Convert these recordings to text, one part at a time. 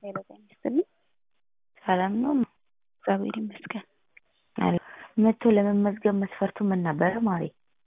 ሄሎ ጤና ይስጥልኝ። ሰላም ነው? እግዚአብሔር ይመስገን። መጥቶ ለመመዝገብ መስፈርቱ ምን ነበረ ማሬ?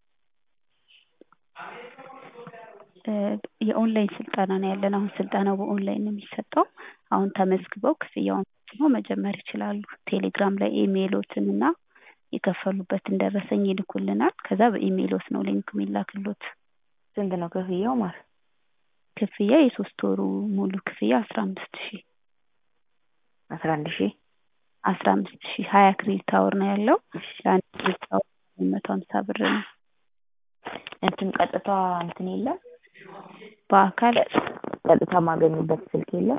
የኦንላይን ስልጠና ነው ያለን። አሁን ስልጠናው በኦንላይን ነው የሚሰጠው። አሁን ተመዝግበው ክፍያውን ፈጽመው መጀመር ይችላሉ። ቴሌግራም ላይ ኢሜይሎትን እና የከፈሉበትን ደረሰኝ ይልኩልናል። ከዛ በኢሜይሎት ነው ሊንክ የሚላክሎት። ስንት ነው ክፍያው ማር? ክፍያ የሶስት ወሩ ሙሉ ክፍያ አስራ አምስት ሺህ አስራ አንድ ሺህ አስራ አምስት ሺህ ሀያ ክሬዲት አወር ነው ያለው። ለአንድ ክሬዲት አወር መቶ ሀምሳ ብር ነው። እንትን ቀጥታ እንትን የለም በአካል ቀጥታ ማገኙበት ስልክ የለም?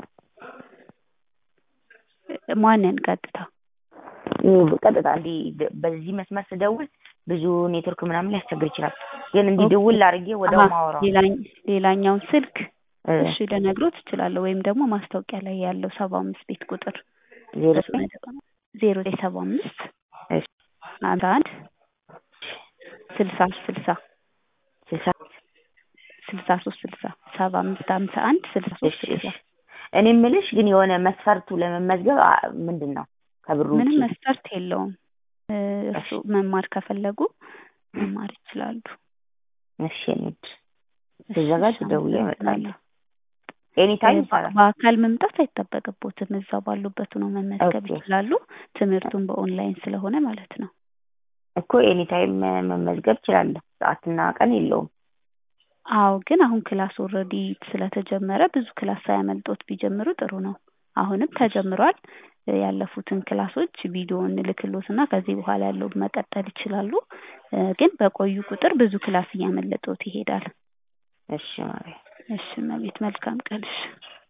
ማንን ቀጥታ ቀጥታ እንዲህ በዚህ መስመር ስደውል ብዙ ኔትወርክ ምናምን ሊያስቸግር ይችላል። ግን እንዲህ ደውል አድርጌ ወዲያው ማወራው ሌላኛውን ስልክ እሺ ልነግሮት እችላለሁ። ወይም ደግሞ ማስታወቂያ ላይ ያለው ሰባ አምስት ቤት ቁጥር ዜሮ ዜሮ ዘጠኝ ሰባ አምስት ሀምሳ አንድ ስልሳ ስልሳ ስልሳ ስልሳ ሶስት ስልሳ ሰባ አምስት ሀምሳ አንድ ስልሳ ሶስት ስልሳ እኔ የምልሽ ግን የሆነ መስፈርቱ ለመመዝገብ ምንድን ነው? ከብሩ ምንም መስፈርት የለውም። እሱ መማር ከፈለጉ መማር ይችላሉ። እሺ እንሂድ። ስዘጋጅ ደውዬ እመጣለሁ። ኤኒ ታይም ይሰራል። በአካል መምጣት አይጠበቅቦትም። እዛው ባሉበት ነው መመዝገብ ይችላሉ። ትምህርቱን በኦንላይን ስለሆነ ማለት ነው። እኮ ኤኒ ታይም መመዝገብ እችላለሁ። ሰዓትና ቀን የለውም። አዎ ግን አሁን ክላስ ኦልሬዲ ስለተጀመረ ብዙ ክላስ ሳያመልጦት ቢጀምሩ ጥሩ ነው። አሁንም ተጀምሯል። ያለፉትን ክላሶች ቪዲዮ እንልክሎት እና ከዚህ በኋላ ያለው መቀጠል ይችላሉ። ግን በቆዩ ቁጥር ብዙ ክላስ እያመለጦት ይሄዳል። እሺ ማርያም። እሺ እመቤት መልካም ቀን። እሺ